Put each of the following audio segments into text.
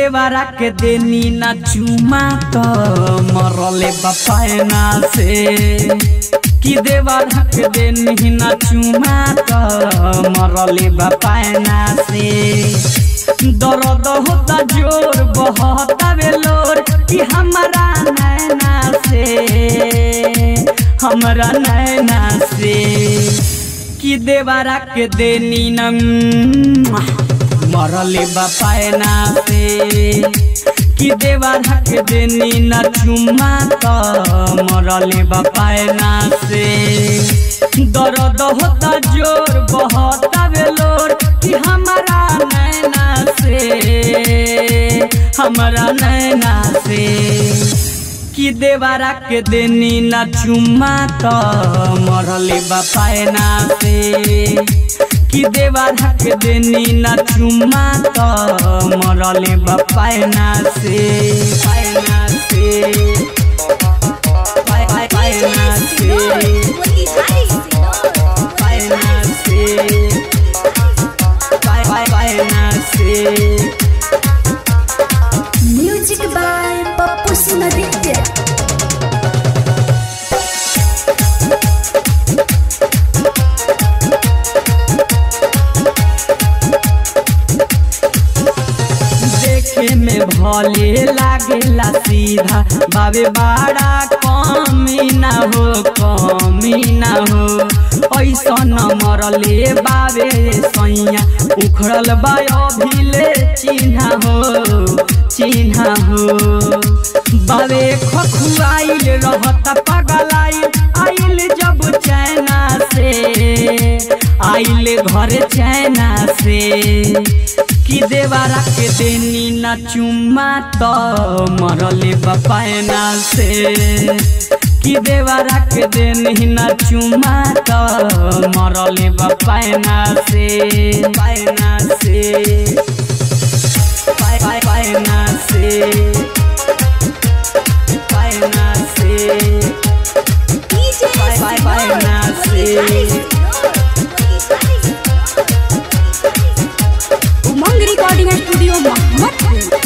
देवरा के देनी ना चुमा तो मरले बपायना से कि देवरा के देनी ना चुमा तो मरले बपायना से दर्द होता जोर बहता बेलोर कि हमारा नैना से हमारा नैना से कि देवरा के देनी न मरले बपायना से कि देवरा के देनी न चुमा तो मरले बपायना से दर्द होता जोर बहता बेलोर कि हमारा नैना से हमारा नैना से कि देवरा के देनी न चुमा तो मरले बपायना से कि देवरा के देनी न चुमा तो मरले बपायना से पायना से पाय पाय पायना से पायना से पाय पाय पायना से म्यूजिक बाय पप्पू सिंह देखे में भले लागेला सीधा बाबे बड़ा कमी ना हो कमी ना हो ऐसा न मरले बाबे सैया उखड़ल बा अभिले चिन्हा हो चिन्हा हो बाबे खखुआइल रहता पगलाइल आइल जब चैना से आइल घर चैना से कि देवरा के देनी न चुमा तो मरले बपायना से कि देवरा के देनी न चुमा तो मरले बपायना से पायना से पाय पाय पायना से पायना से पाय पाय पायना से उमंग रिकॉर्डिंग स्टूडियो मोहम्मदपुर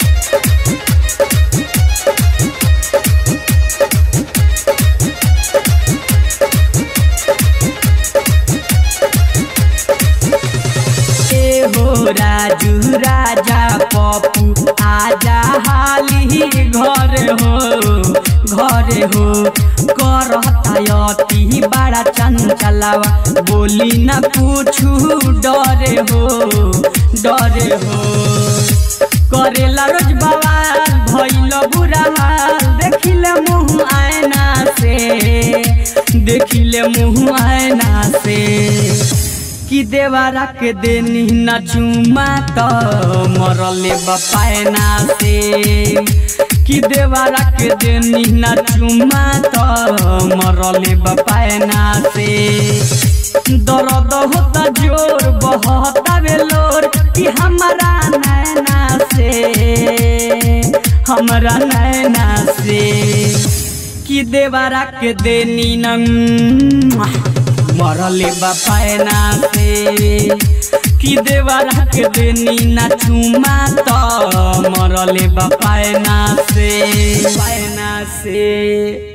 ए हो राजू राजा पप्पू आजा हाली घर हो घर हो करता अति बड़ा चंचलावा बोली न पूछू डरे हो डरे हो करेला रोज बवाल भइल बुरा हाल देखिले मुँह आयना से देखिले मुँह आयना से कि देवरा के देनी न चुमा तो मरले बपायना से कि देवरा के देनी न चुमा तो मरले बपायना से दर्द होता जोर बहता बेलोर कि हमारा नैना से हमारा नैना से कि देवरा के देनी न मरले बपायना से कि देवरा के देनी ना चुमा तो मरले बपायना से पायना से